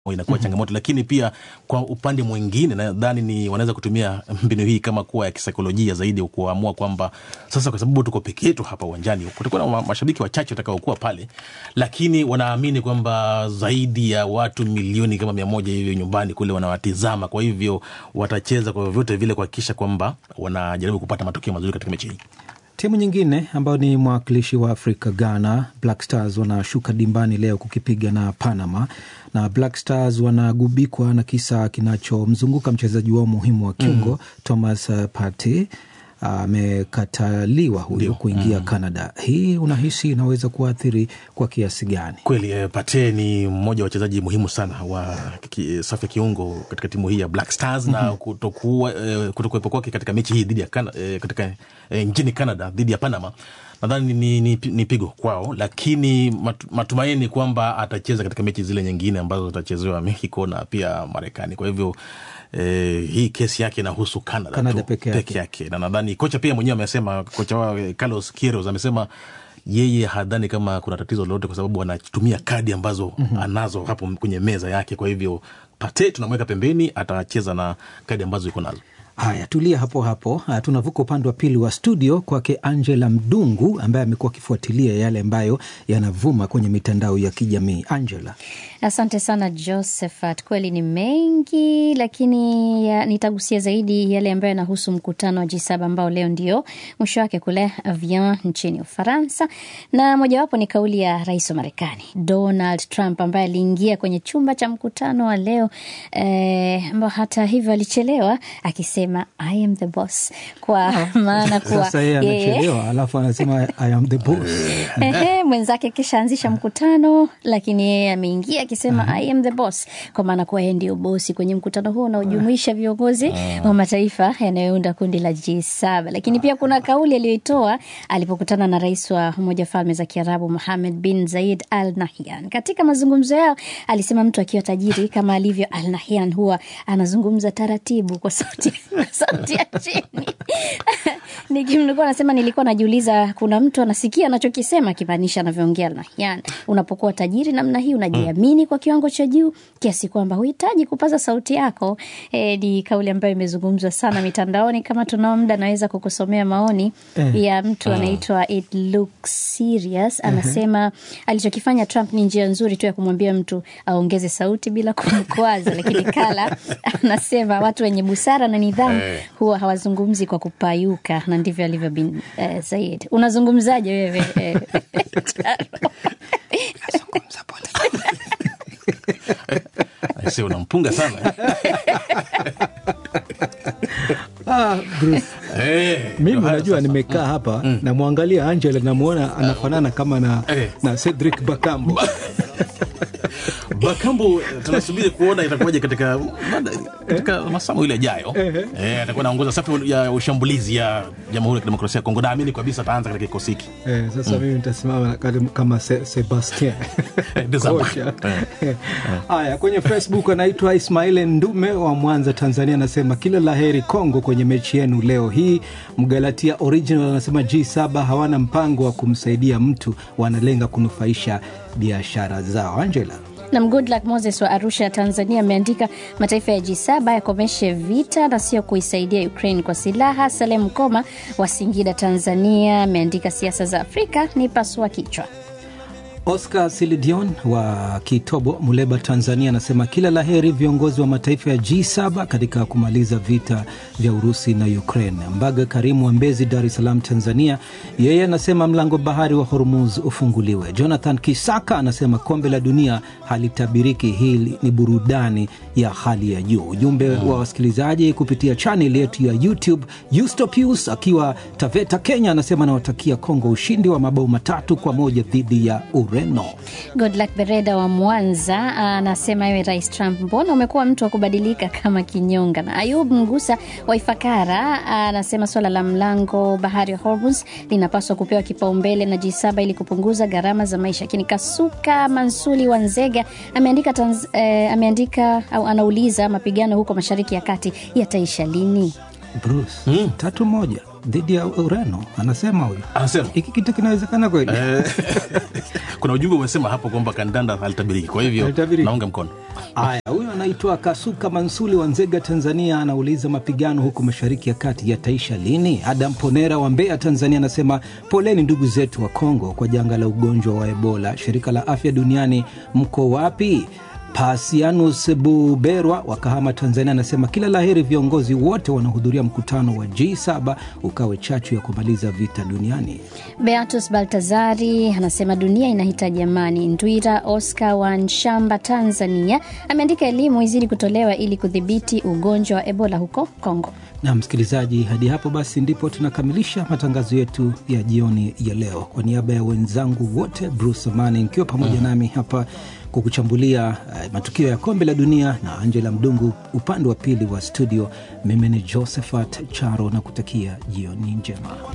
inakuwa changamoto, lakini pia kwa upande mwingine nadhani ni wanaweza kutumia mbinu hii kama kuwa ya kisaikolojia zaidi, kuamua kwamba sasa, kwa sababu tuko peke yetu hapa uwanjani, kutakuwa na mashabiki wachache watakaokuwa pale, lakini wanaamini kwamba zaidi ya watu milioni kama mia moja hivyo nyumbani kule wanawatizama, kwa hivyo watacheza kwa vyovyote vile kuhakikisha kwamba wanajaribu kupata matokeo mazuri katika mechi hii. Timu nyingine ambayo ni mwakilishi wa Afrika, Ghana Black Stars, wanashuka dimbani leo kukipiga na Panama, na Black Stars wanagubikwa na kisa kinachomzunguka mchezaji wao muhimu wa kiungo mm. Thomas Partey amekataliwa huyo kuingia mm. Canada. Hii unahisi inaweza kuathiri kwa kiasi gani? Kweli eh, Partey ni mmoja wa wachezaji muhimu sana wa safu ya kiungo katika timu hii ya Black Stars mm -hmm. na kutokuwa eh, kutokuwepo kwake katika mechi hii dhidi ya eh, katika eh, nchini Canada dhidi ya Panama nadhani ni, ni, ni pigo kwao, lakini matumaini kwamba atacheza katika mechi zile nyingine ambazo zitachezewa Mexico na pia Marekani. Kwa hivyo eh, hii kesi yake inahusu Canada, Canada tu, peke yake. peke yake, na nadhani kocha pia mwenyewe amesema, kocha wao Carlos Queiroz amesema yeye hadhani kama kuna tatizo lolote kwa sababu anatumia kadi ambazo mm -hmm. anazo hapo kwenye meza yake. Kwa hivyo Partey tunamweka pembeni, atacheza na kadi ambazo iko nazo. Haya, tulia hapo hapo. Tunavuka upande wa pili wa studio kwake Angela Mdungu ambaye amekuwa akifuatilia yale ambayo yanavuma kwenye mitandao ya kijamii. Angela. Asante sana Josephat, kweli ni mengi, lakini ya, nitagusia zaidi yale ambayo yanahusu mkutano wa G7 ambao leo ndio mwisho wake kule Avian nchini Ufaransa, na mojawapo ni kauli ya rais wa Marekani Donald Trump ambaye aliingia kwenye chumba cha mkutano wa leo eh, ambao hata hivyo alichelewa akisema I am the boss, kwa maana kuwa Sasa yeye anachelewa alafu anasema I am the boss. Ehe, mwenzake kisha anzisha mkutano, lakini yeye ameingia akisema I am the boss, kwa maana kuwa yeye ndio bosi kwenye mkutano huo unaojumuisha viongozi wa mataifa yanayounda kundi la G7. Lakini pia kuna kauli aliyoitoa alipokutana na rais wa Umoja wa Falme za Kiarabu Mohammed bin Zayed Al Nahyan. Katika mazungumzo yao alisema mtu akiwa tajiri kama alivyo Al Nahyan huwa anazungumza taratibu kwa sauti, kwa sauti ya chini nikimlikuwa nasema, nilikuwa najiuliza, kuna mtu anasikia anachokisema akimaanisha anavyoongea Al Nahyan. Unapokuwa tajiri namna hii unajiamini kwa kiwango cha juu kiasi kwamba huhitaji kupaza sauti yako. E, ni kauli ambayo imezungumzwa sana mitandaoni. Kama tunao muda, naweza kukusomea maoni Eh. ya mtu anaitwa It Looks Serious. Anasema alichokifanya Trump ni njia nzuri tu ya kumwambia mtu aongeze sauti bila kumkwaza, lakini Kala anasema watu wenye busara na nidhamu huwa hawazungumzi kwa kupayuka, na ndivyo alivyo bin eh, Said. Unazungumzaje wewe eh, Charo? Aise, unampunga sana Ah, Bruce. Eh, Mimi ndio haya unajua sasa. nimekaa hapa namwangalia Angela namwona anafanana kama na, Eh. na Cedric Bakambo. Bakambu tunasubiri kuona itakuwaje katika katika masaa mawili yajayo. Eh, atakuwa anaongoza safu ya ushambulizi ya Jamhuri ya Kidemokrasia ya Kongo. Naamini kabisa ataanza katika kikosi hiki. Eh, sasa mimi nitasimama kati- kama Se, Sebastien Desambre. Kocha. Eh. Haya, kwenye Facebook anaitwa Ismail Ndume wa Mwanza, Tanzania, anasema kila la heri Kongo kwenye mechi yenu leo hii. Mgalatia Original anasema G7 hawana mpango wa kumsaidia mtu, wanalenga kunufaisha biashara zao. Angela Nam Goodluck Moses wa Arusha, Tanzania, ameandika mataifa ya G7 yakomeshe vita na sio kuisaidia Ukraine kwa silaha. Salem Koma wa Singida, Tanzania, ameandika siasa za Afrika ni pasua kichwa. Oscar Silidion wa Kitobo, Muleba, Tanzania, anasema kila la heri viongozi wa mataifa ya G7 katika kumaliza vita vya Urusi na Ukraine. Mbaga Karimu wa Mbezi, Dar es Salaam, Tanzania, yeye anasema mlango bahari wa Hormuz ufunguliwe. Jonathan Kisaka anasema kombe la dunia halitabiriki, hii ni burudani ya hali ya juu. Ujumbe wa wasikilizaji kupitia chaneli yetu ya YouTube. Eustopius akiwa Taveta, Kenya, anasema anawatakia Kongo ushindi wa mabao matatu kwa moja dhidi ya Ureno. Goodluck Bereda wa Mwanza anasema ewe Rais Trump, mbona umekuwa mtu wa kubadilika kama kinyonga? Na Ayub Mgusa wa Ifakara anasema swala la mlango bahari wa Hormuz linapaswa kupewa kipaumbele na G7 ili kupunguza gharama za maisha. Lakini Kasuka Mansuli wa Nzega ameandika, tanz, eh, ameandika au anauliza mapigano huko Mashariki ya Kati yataisha lini? Bruce, tatu moja dhidi ya Ureno, anasema huyu Anasema hiki kitu kinawezekana kweli? Eh, kuna ujumbe umesema hapo kwamba kandanda halitabiriki, kwa hivyo Halitabiriki. naunga mkono. Aya, huyo anaitwa Kasuka Mansuli wa Nzega, Tanzania, anauliza mapigano huko mashariki ya kati yataisha lini? Adam Ponera wa Mbeya, Tanzania, anasema poleni ndugu zetu wa Kongo kwa janga la ugonjwa wa Ebola. Shirika la Afya Duniani, mko wapi? Pasianus Buberwa wa Kahama, Tanzania, anasema kila laheri viongozi wote wanaohudhuria mkutano wa G7 ukawe chachu ya kumaliza vita duniani. Beatus Baltazari anasema dunia inahitaji amani. Ndwira Oscar wa Nshamba, Tanzania, ameandika elimu izidi kutolewa ili kudhibiti ugonjwa wa Ebola huko Kongo. na msikilizaji, hadi hapo basi ndipo tunakamilisha matangazo yetu ya jioni ya leo. Kwa niaba ya wenzangu wote, Bruce Amani nikiwa pamoja nami hapa kukuchambulia uh, matukio ya kombe la dunia na Angela Mdungu upande wa pili wa studio, mimi ni Josephat Charo na kutakia jioni njema.